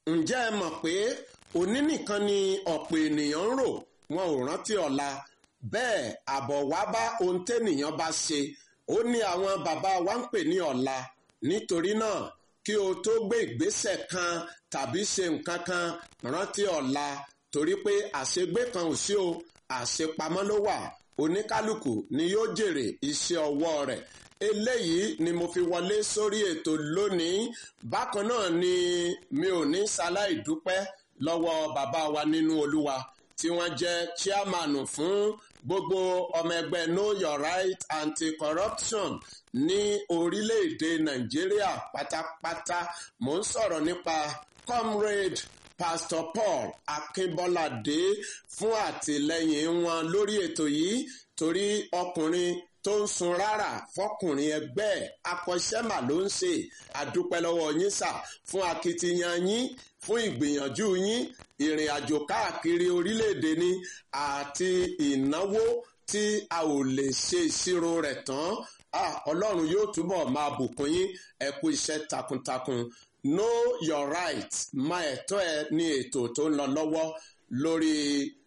ǹjẹ́ ẹ mọ̀ pé òní nìkan ni ọ̀pọ̀ ènìyàn ń rò wọn ò rántí ọ̀la bẹ́ẹ̀ àbọ̀ wá bá ohun tẹ́nìyàn bá ṣe ó ní àwọn bàbá wa ń pè ní ọ̀la nítorí náà kí o tó gbé ìgbésẹ̀ kan tàbí ṣe nǹkan kan rántí ọ̀la torí pé àṣegbé kan ò sí o àṣepamọ́ ló wà oníkálukú ni yóò jèrè iṣẹ́ ọwọ́ rẹ̀ eléyìí ni mo fi wọlé sórí ètò lónìí bákan náà ni mi ò ní ṣaláì dúpẹ́ lọ́wọ́ bàbá wa nínú olúwa tí wọ́n jẹ́ chairman fún gbogbo ọmọ ẹgbẹ́ know your right anti-corruption ní orílẹ̀-èdè nàìjíríà pátápátá mò ń sọ̀rọ̀ nípa comrade pastor paul akínbọ́ládé fún àtìlẹ́yìn wọn lórí ètò yìí torí ọkùnrin tó ń sun rárá fọkùnrin ẹgbẹ́ akọ́ṣẹ́mà ló ń ṣe àdúpẹ́ lọ́wọ́ yín sà fún akitiyan yín fún ìgbìyànjú yín ìrìn àjò káàkiri orílẹ̀-èdè ni àti ìnáwó tí a ò lè ṣe ìṣirò rẹ̀ tán ọlọ́run yóò túbọ̀ máa bùkún yín ẹ kú iṣẹ́ takuntakun know your right máa ẹ̀tọ́ ẹ ní ètò tó ń lọ lọ́wọ́ lórí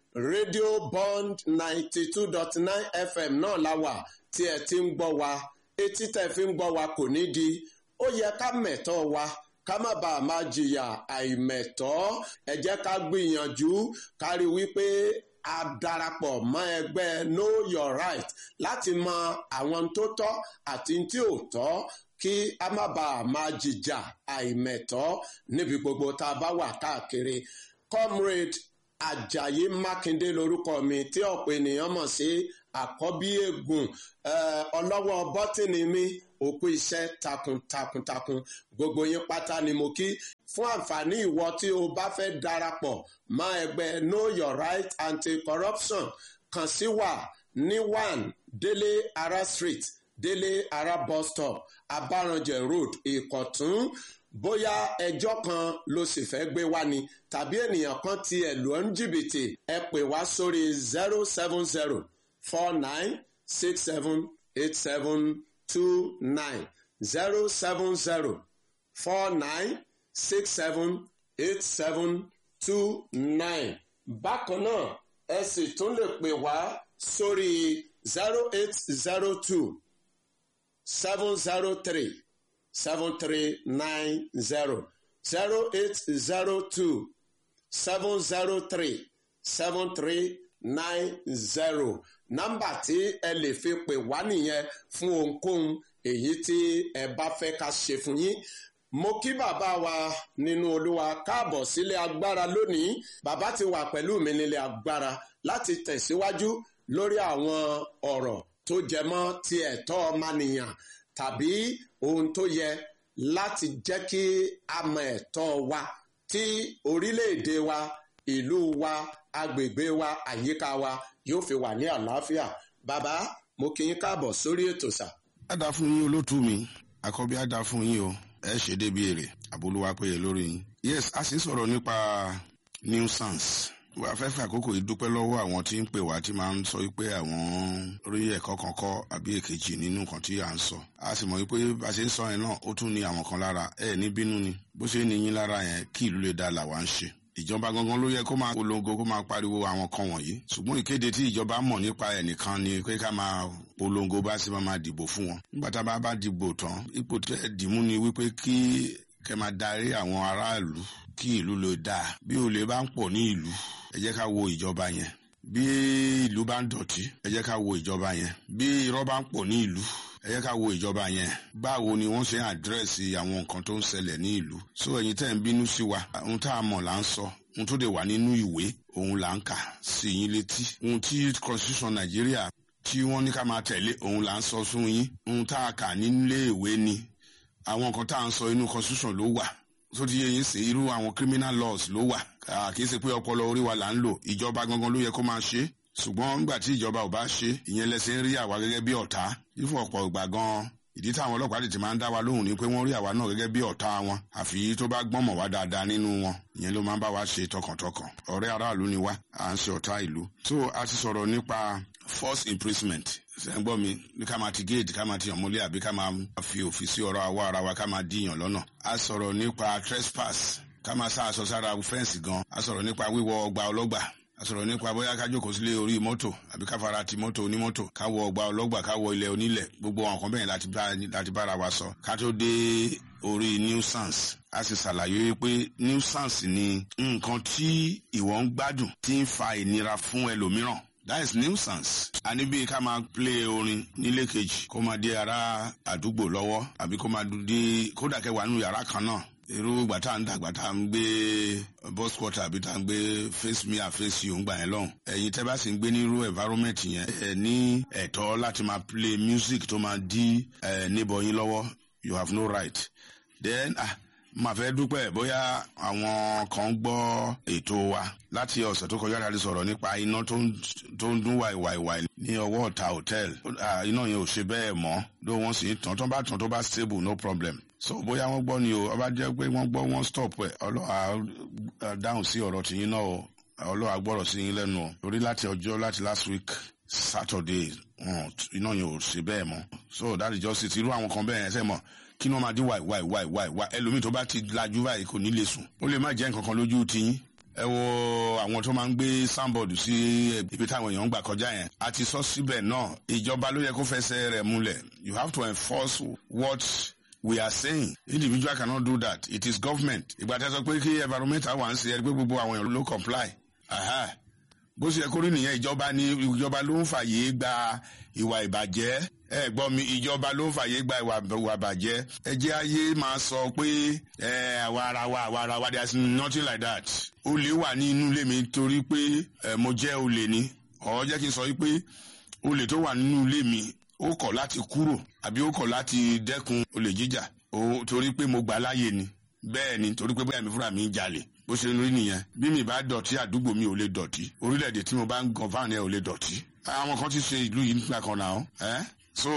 rédíò bond ninety two dot nine fm náà la wà tí ẹ ti ń gbọ́ wa etí tẹ́ fi ń gbọ́ wa kò ní di ó yẹ ká mẹ̀tọ́ wa ká má bàa máa jìyà àìmẹ̀tọ́ ẹ jẹ́ ká gbìyànjú ká rí wípé a darapọ̀ mọ́ ẹgbẹ́ know your right láti mọ àwọn tó tọ́ àti tí ò tọ́ kí a má bàa máa jìjà àìmẹ̀tọ́ níbi gbogbo tá a bá wà káàkiri comrade ajayi mákindé lorúkọ mi tí ọ̀pọ̀ ènìyàn mọ̀ sí àkọ́bí ègùn ọlọ́wọ́ bọ́tìnì mi òkú iṣẹ́ takuntakuntakun gbogbo yín pátá ni mo kí fún àǹfààní ìwọ tí o bá fẹ́ darapọ̀ mọ́ ẹgbẹ́ know your right anti-corruption kàn sí wa ní one délé ara street délé ara bus stop abaranjẹ road ìkọ̀tún bóyá ẹjọ́ kan ló sì fẹ́ gbé wá ni tàbí ènìyàn kan ti ẹ̀lú ọ́n jìbìtì ẹ pè wá sórí zero seven zero four nine six seven eight seven two nine zero seven zero four nine six seven eight seven two nine. bákan náà ẹ sì tún lè pè wá sórí zero eight zero two seven zero three seven three nine zero zero eight zero two seven zero three seven three nine zero nọ́mbà tí ẹ lè fi pè wá nìyẹn fún ohunkóhun èyí tí ẹ bá fẹ́ ká ṣe fún yín mo kí bàbá wa nínú olúwa káàbọ̀ sílé agbára lónìí bàbá ti wà pẹ̀lú mi nílé agbára láti tẹ̀síwájú lórí àwọn ọ̀rọ̀ tó jẹmọ́ ti ẹ̀tọ́ ọmọnìyàn tàbí ohun tó yẹ láti jẹ́ kí a mọ ẹ̀tọ́ wa tí orílẹ̀-èdè wa ìlú wa agbègbè wa àyíká wa yóò fi wà ní àlàáfíà bàbá mo kí yín káàbọ̀ sórí ètò sà. á dá fún yín olótú mi àkọ́bí á dá fún yín o ẹ ṣe débi èrè àbólúwa péye lórí yín. yes a sì ń sọ̀rọ̀ nípa nuisance wà fẹ́ fẹ́ àkókò yìí dúpẹ́ lọ́wọ́ àwọn tí ń pè wá tí máa ń sọ wípé àwọn rí ẹ̀kọ́ kan kọ́ àbí èkejì nínú nǹkan tí à ń sọ a sì mọ̀ wípé bá a ṣe ń sọ yẹn náà ó tún ní àwọn kan lára ẹ̀ ní bínú ni bó ṣe ní yín lára yẹn kí ìlú lè dá làwa ń ṣe ìjọba gangan ló yẹ kó máa polongo kó máa pariwo àwọn kan wọ̀nyí ṣùgbọ́n ìkéde tí ìjọba mọ̀ nípa ẹnìkan ni pé ká máa polongo bá sì máa dìbò fún wọn nígbà tá a bá bá dìbò tán ipò tẹ́ dìmú ni wípé kí kẹ́ máa darí àwọn aráàlú kí ìlú lè dáa bí olè bá ń pọ̀ ní ìlú ẹ jẹ́ ká wo ìjọba yẹn bí ìlú bá ń dọ̀tí ẹ jẹ́ ká wo ìjọba yẹn bí irọ́ bá ń pọ̀ ní ìlú ẹ jẹ́ ká wo ìjọba yẹn báwo ni wọ́n ṣe ń àdírẹ́sì àwọn nǹkan tó ń ṣẹlẹ̀ ní ìlú so ẹ̀yin tẹ́ ń bínú sí wa ohun tá a mọ̀ là ń sọ ohun tó dé wà nínú ìwé òun là ń kà sí yín létí ohun tí constitution nàìjíríà tí wọ́n ní ká máa tẹ̀lé òun là ń sọ fún yín ohun tá a kà nílé ìwé ni àwọn nǹkan tá à ń sọ inú constitution ló wà tó ti yẹ yín sí irú àwọn criminal laws ló wà kì í ṣe pé ọpọlọ orí wa là ń lò ìjọba gangan ló yẹ kó máa ṣe ṣùgbọ́n nígbà tí ìjọba ò bá ṣe ìyẹn lẹ́sẹ̀ ń rí àwa gẹ́gẹ́ bí ọ̀tá ìfún ọ̀pọ̀ ìgbà gan-an ìdí táwọn ọlọ́pàá tètè máa ń dá wa lóhùn ni pé wọ́n rí àwa náà gẹ́gẹ́ bí ọ̀tá wọn àfi tó bá gbọ́n mọ̀ wá dáadáa nínú wọn ìyẹn ló máa ń bá wa ṣe tọkàntọkàn ọ̀rẹ́ aráàlú ni wá à ń ṣe ọ̀tá ìlú so a ti sọ̀rọ̀ nípa force imprisonment sẹ́ńgbọ́n mi ní ká máa ti géètì ká máa ti yàn mọ́lé àbí ká máa fi òfin sí ọ̀rọ̀ àwọ̀ ara wa ká máa díyàn lọ́nà a sọ̀rọ̀ nípa trespass ká máa sá aṣọ sára fẹ́ǹsì gan a sọ̀rọ̀ nípa wíwọ ọgbà ọlọ́gbà a sọ̀rọ̀ nípa bóyá ká jókòó sílé orí mọ́tò àbí ká fara ti mọ́tò onímọ́tò ká wọ ọgbà ọlọ́gbà ká wọ ilẹ̀ onílẹ̀ gbogbo àwọn kan bẹ́ẹ̀ láti bára wa sọ ká tó dé orí nuisance a sì ṣàlàyé pé nuisance ni nǹkan tí ìwọ ń gbádùn tí ń fa ìnira fún ẹlòmíràn that is nuisance. a ní bí ká máa play orin nílé kejì kó máa dé ara àdúgbò lọ́wọ́ àbí kó máa dé kódà kẹwàá nínú yàrá kan náà irú ìgbà tá à ń dàgbà tá à ń gbé bus quarter àbí tá à ń gbé face me and face you ń gbà yẹn lọ́hùn. ẹ̀yin tẹ́ bá sì ń gbé nírú environment yẹn ẹ ní ẹ̀tọ́ láti máa play music tó máa dí ẹ níbọ̀ yín lọ́wọ́ you have no right. then ah màá fẹ́ dúpẹ́ bóyá àwọn kan gbọ́ ètò wa láti ọ̀sẹ̀ tó kọjá láti sọ̀rọ̀ nípa iná tó ń dún wàìwàìwàì ní ọwọ́ ọ̀tá hotel iná yẹn ò ṣe bẹ́ẹ̀ mọ́ ló wọ́n sì ń tàn tó bá tàn tó bá stable no problem so bóyá wọ́n gbọ́ ni o ọba jẹ́ pé wọ́n gbọ́ wọ́n stop ẹ̀ ọlọ́wà dáhùn sí ọ̀rọ̀ tìyín náà o ọlọ́wà gbọ́rọ̀ sí yín lẹ́nu o torí láti ọjọ́ láti last week saturday iná yẹn ò ṣe bẹ́ẹ̀ mọ́ so that is just it irú àwọn kan bẹ́ẹ̀ yẹn sẹ́ mọ̀ kí ni wọ́n máa dín wáì wáì wáì wáì wáì ẹlòmíì tó bá ti lajú báyìí kò ní lè sùn ó lè má jẹ́ nǹkan kan lójú tiyín ẹ wo àwọn tó máa ń gbé soundboard sí ibi táwọn èèyàn ń gbà kọjá yẹn a ti sọ síbẹ̀ náà ìjọba ló yẹ kó fẹsẹ̀ rẹ̀ múlẹ̀ you have to enforce what we are saying individual cannot do that it is government ìgbà tí a sọ pé kí environmental wà ń ṣe ẹ pé gbogbo àwọn èèyàn ló comply bó ṣe yẹ kó rí nìyẹn ìjọba ni ìjọba ló ń fàyè gba ìwà ìbàjẹ́ ẹ gbọ́ mi ìjọba ló ń fàyè gba ìwà ìbàjẹ́ ẹ jẹ́ ayé máa sọ pé ẹ àwa ara wa àwa ara wa there is nothing like that olè wà ní inú ilé mi torí pé ẹ mo jẹ́ olè ni ọ̀ jẹ́ kí n sọ pé olè tó wà nínú ilé mi ó kọ̀ láti kúrò àbí ó kọ̀ láti dẹ́kun olè jíjà torí pé mo gbà láàyè ni bẹ́ẹ̀ ni torí pé bóyá mi fúnra mi ń jalè bó ṣe rí nìyẹn bí mi bá dọ̀tí àdúgbò mi ò lè dọ̀tí orílẹ̀-èdè tí mo bá ń gan fáwọn ẹ̀ ò lè dọ̀tí àwọn kan ti ṣe ìlú yìí nígbà kan náà ẹ́ so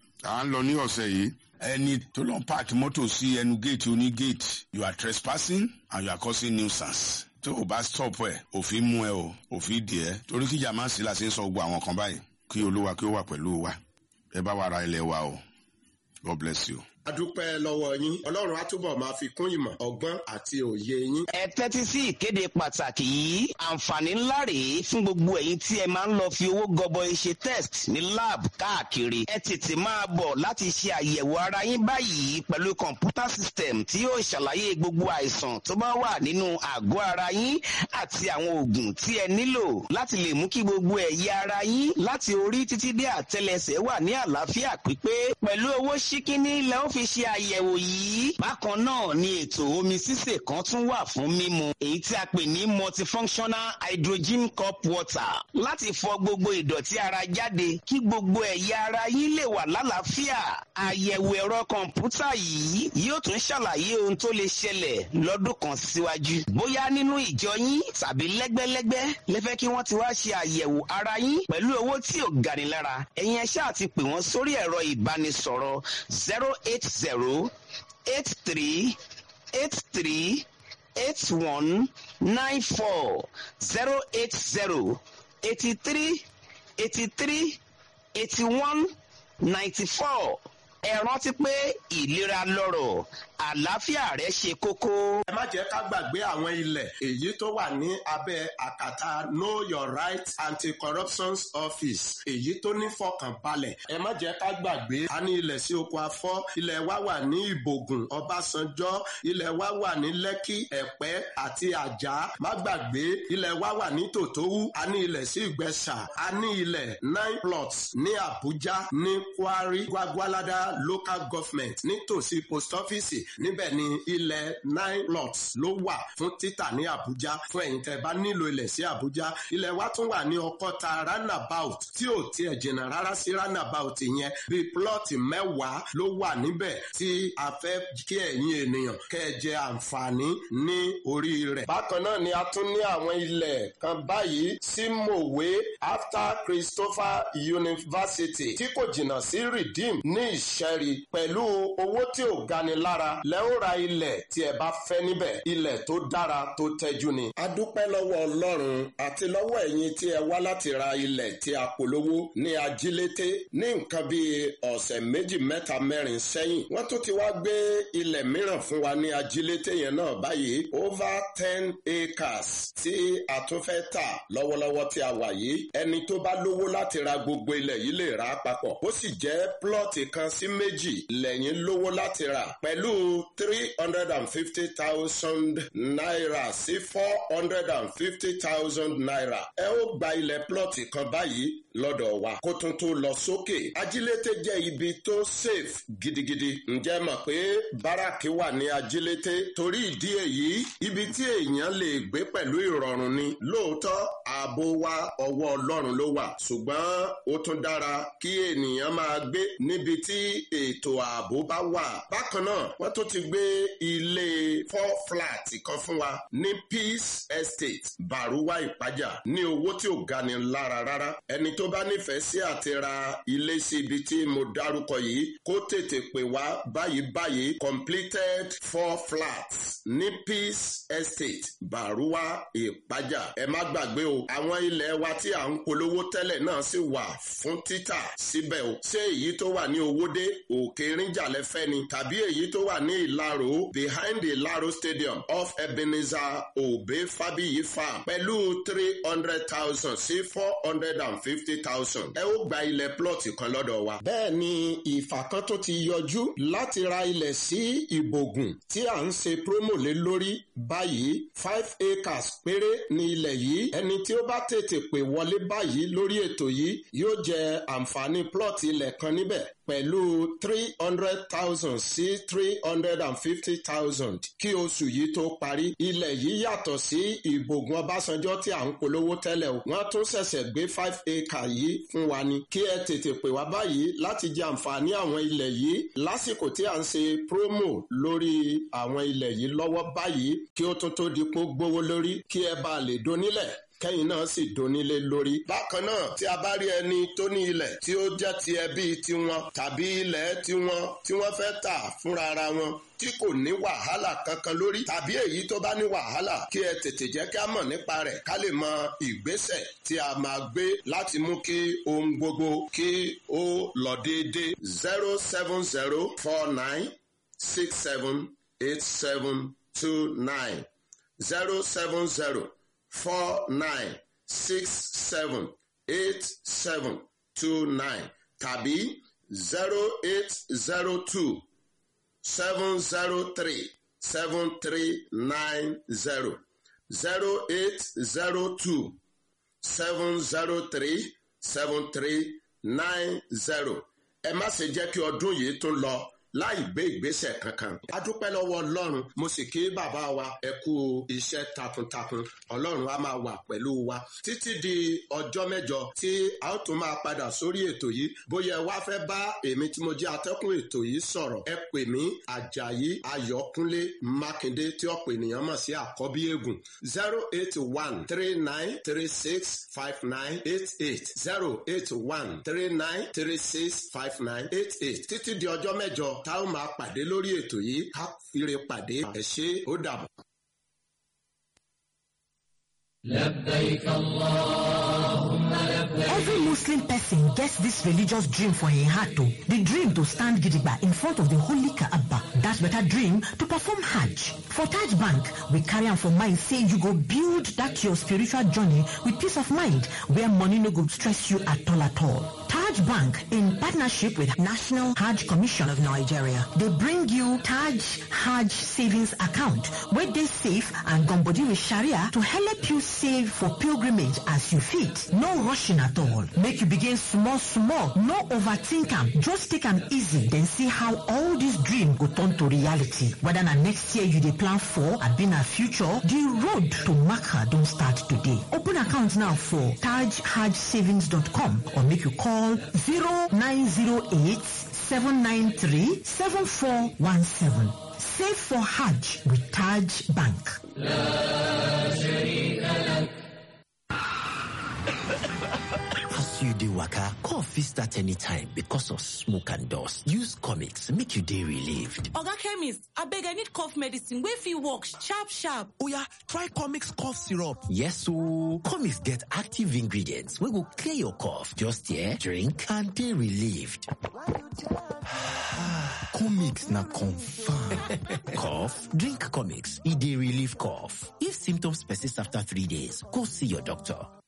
à ń lọ ní ọ̀sẹ̀ yìí ẹni tó lọ páàkì mọ́tò sí ẹnu géètì oní géètì you are trespassing and you are causing nuisance tó o bá stop ẹ òfin mú ẹ o òfin dì ẹ torí kíjà máa ń sí la ṣe ń sọ gbogbo àwọn kan báyìí kí olúwa kí ó wà pẹ̀lú wa ẹ bá wa ra ilẹ̀ wa o God bless you adúpẹ́ lọ́wọ́ yín ọlọ́run á túbọ̀ máa fi kún ìmọ̀ ọgbọ́n àti òye yín. ẹ tẹ́tí sí ìkéde pàtàkì yìí àǹfààní ńlá rèé fún gbogbo ẹ̀yin tí ẹ máa ń lọ fi owó gọbọi ṣe test ní lab káàkiri ẹ tètè máa bọ̀ láti ṣe àyẹ̀wò ara yín báyìí pẹ̀lú kọ̀ǹpútà system tí yóò ṣàlàyé gbogbo àìsàn tó bá wà nínú àgọ́ ara yín àti àwọn oògùn tí ẹ nílò láti lè mú kí gbogbo ẹ̀yà ara yín láti orí títí dé àtẹlẹsẹ̀ wà ní àlàáfíà pípé pẹ̀lú owó ṣíkíní lẹ́ ó fi ṣe àyẹ̀wò yìí. bákan náà ni ètò omi sísè kan tún wà fún mímu èyí tí a pè ní multifunctional hydrogen cup water láti fọ gbogbo ìdọ̀tí ara jáde kí gbogbo ẹ̀yà ara yín lè wà lálàáfíà. àyẹ̀wò ẹ̀rọ kọ̀ǹpútà yìí yóò tún ṣàlàyé ohun tó lè ṣẹlẹ̀ lọ́dún kan síwájú. bóyá nínú ìjọ yín tàbí lẹ́gbẹ́lẹ́gbẹ́ lẹ́fẹ́ kí wọ́n ti wá ṣe àyẹ̀wò ara yín pẹ̀lú owó tí ò gani lára ẹ̀yin ẹ ṣáà ti pè wọ́n sórí ẹ̀rọ ìbánisọ̀rọ̀ zero eight zero eight three eight three eight one nine four zero eight zero eighty three eighty three eighty one ninety four ẹ rántí pé ìlera lọ́rọ̀ àlàáfíà rẹ ṣe kókó. ẹ má jẹ́ ká gbàgbé àwọn ilẹ̀ èyí tó wà ní abẹ́ àkàtà know your right anti-corruption office èyí tó ní fọkànbalẹ̀ ẹ má jẹ́ ká gbàgbé a ní ilẹ̀ sí oko afọ́ ilẹ̀ wa wà ní ìbògùn ọbásanjọ́ ilẹ̀ wa wà ní lẹ́kì ẹ̀pẹ́ àti àjà má gbàgbé ilẹ̀ wa wà ní tòtówú a ní ilẹ̀ sí ìgbẹ́sà a ní ilẹ̀ nine plots ní àbújá ní kwari gwagwalada local government nítòsí post office níbẹ̀ ni ilẹ̀ nine lots ló wà fún títà ní Àbújá fún ẹ̀yin tẹ́ bá nílò ilẹ̀ sí Àbújá ilẹ̀ wa tún wà ní Ọkọ́ta roundabout tí ò tiẹ̀ jìnnà rárá sí roundabout yẹn bíi plọ́ọ̀tì mẹ́wàá ló wà níbẹ̀ tí a fẹ́ kí ẹ̀yin ènìyàn kẹ́ ẹ jẹ àǹfààní ní orí rẹ̀. bákan náà ni a tún ní àwọn ilẹ̀ kan báyìí sí Mòwe after Christopher University tí kò jìnnà sí Redeem ní ìṣ ṣẹ́rí pẹ̀lú owó tí ò gani lára lẹ́ ó ra ilẹ̀ tí ẹ bá fẹ́ níbẹ̀ ilẹ̀ tó dára tó tẹ́jú ni. a dúpẹ́ lọ́wọ́ ọlọ́run àti lọ́wọ́ ẹ̀yin tí ẹ wá láti ra ilẹ̀ tí a polówó ní ajílété ní nǹkan bíi ọ̀sẹ̀ méjì mẹ́ta mẹ́rin sẹ́yìn wọ́n tún ti wá gbé ilẹ̀ mìíràn fún wa ní ajílété yẹn náà báyìí over ten acres tí a tún fẹ́ tà lọ́wọ́lọ́wọ́ tí a wà yìí ẹni tó bá lówó láti ra gbogbo ilẹ̀ yìí lè rà á papọ̀ ó sì jẹ́ plọ́ọ̀tì kan sí méjì lẹ́yìn lówó láti rà pẹ̀lú three hundred and fifty thousand naira sí four hundred and fifty thousand naira ẹ ó gba ilẹ̀ plọ́ọ̀tì kan báyìí lọ́dọ̀ wa kó tún tó lọ sókè ajílété jẹ́ ibi tó safe gidigidi ǹjẹ́ mọ̀ pé báràkì wà ní ajílété torí ìdí èyí ibi tí èèyàn lè gbé pẹ̀lú ìrọ̀rùn ni lóòótọ́ ààbò wa ọwọ́ ọlọ́run ló wà ṣùgbọ́n ó tún dára kí ènìyàn máa gbé níbi tí ètò ààbò bá wà bákan náà wọ́n tún ti gbé ilé four flat kan fún wa ní peace estate baruwa ìpájà ní owó tí ò gani lára rárá ẹni tó bá nífẹ̀ẹ́ sí àti ra ilé sí ibi tí mo dárúkọ yìí kó tètè pè wá báyìí báyìí completed four flats ní peace estate baruwa ìpájà ẹ má gbàgbé o àwọn ilẹ̀ wa tí à ń polówó tẹ́lẹ̀ náà sì wà fún títà síbẹ̀ o ṣé èyí tó wà ní owódé òkè ríjàlẹ̀ fẹ́ ni tàbí èyí tó wà ní ìlàró behind ìlàró stadium off ebenezer obe fabiyi farm pẹ̀lú three hundred thousand sí four hundred and fifty thousand ẹ ó gba ilẹ̀ plọ̀tì kan lọ́dọ̀ wa. bẹ́ẹ̀ ni ìfà kan tó ti yọjú láti ra ilẹ̀ sí ìbògùn tí à ń ṣe promo lé lórí báyìí five acres péré ní ilẹ̀ yìí ẹni tí ó bá tètè pè wọlé báyìí lórí ètò yìí yóò jẹ àǹfààní plọ̀tì ilẹ̀ kan níbẹ̀ pẹ̀lú three hundred thousand sí three hundred and fifty thousand kí oṣù yìí tó parí ilẹ̀ yìí yàtọ̀ sí ìbògùn ọbásanjọ́ tí à ń polówó tẹ́lẹ̀ o wọ́n tún ṣẹ̀ṣẹ̀ gbé five acre yìí fún wa ni kí ẹ tètè pè wá báyìí láti jẹ àǹfààní àwọn ilẹ̀ yìí lásìkò tí à ń ṣe promo lórí àwọn ilẹ̀ yìí lọ́wọ́ báyìí kí ó tún tó di pé gbówó lórí kí ẹ bá lè donílẹ̀ kẹ́yìn náà sì donílé lórí. bákan náà tí a bá rí ẹni tó ní ilẹ̀ tí ó jẹ́ ti ẹbí tiwọn tàbí ilẹ̀ tiwọn tí wọ́n fẹ́ tà fúnra ara wọn tí kò ní wàhálà kankan lórí tàbí èyí tó bá ní wàhálà kí ẹ tètè jẹ́ kí a mọ̀ nípa rẹ̀ ká lè mọ ìgbésẹ̀ tí a máa gbé láti mú kí ohun gbogbo kí ó lọ déédéé zero seven zero four nine six seven eight seven two nine zero seven zero four nine six seven eight seven two nine tàbí zero eight zero two seven zero three seven three nine zero zero eight zero two seven zero three seven three nine zero ẹ má ṣe jẹ́ kí ọdún yìí tún lọ láì gbé ìgbésẹ̀ kankan. a dúpẹ́ lọ́wọ́ ọlọ́run mo sì kí bàbá wa ẹ kú iṣẹ́ takuntakun ọlọ́run á máa wà pẹ̀lú wa títí di ọjọ́ mẹ́jọ tí a ó tún máa padà sórí ètò yìí bóyá ẹ wá fẹ́ bá èmi tí mo jẹ́ atẹ́kùn ètò yìí sọ̀rọ̀ ẹ pè mí àjàyí ayọ̀kúnlé mákindé tí ọ̀pọ̀ ènìyàn mọ̀ sí àkọ́bí eégún zero eight one three nine three six five nine eight eight zero eight one three nine three six five nine eight eight títí di ọjọ́ mẹ́jọ tá ó máa pàdé lórí ètò yìí ká fire pàdé ẹ ṣé ó dàbọ̀. لبيك اللهم لبيك Every Muslim person gets this religious dream for a heart too. The dream to stand gidigba in front of the holy Kaaba. That better dream to perform Hajj. For Taj Bank, we carry am for mind say you go build that your spiritual journey with peace of mind where money no go stress you at all at all. Taj Bank, in partnership with National Hajj Commission of Nigeria, they bring you Taj Hajj Savings Account, where they safe and gumbody with Sharia to help you save for pilgrimage as you fit. No rushing at all. Make you begin small, small. No overthink am. Just take am easy. Then see how all this dream go turn to reality. Whether na next year you dey plan for, abi na future, the road to Makkah don start today. Open account now for tajhajsavings.com or make you call 0908 793 7417. Save for Hajj with Taj Bank. لا شريك لك As you you dey waka, cough fit start anytime because of smoke and dust. Use comics make you dey relieved. Oga chemist, abeg I need cough medicine wey fit work sharp sharp. Oya, try Comix cough syrup. Yes ooo, comics get active ingredients wey go clear your cough. Just here, drink and dey relieved. Comix na confirm. cough? Drink comics. E dey relieve cough. If symptoms persist after three days, go see your doctor.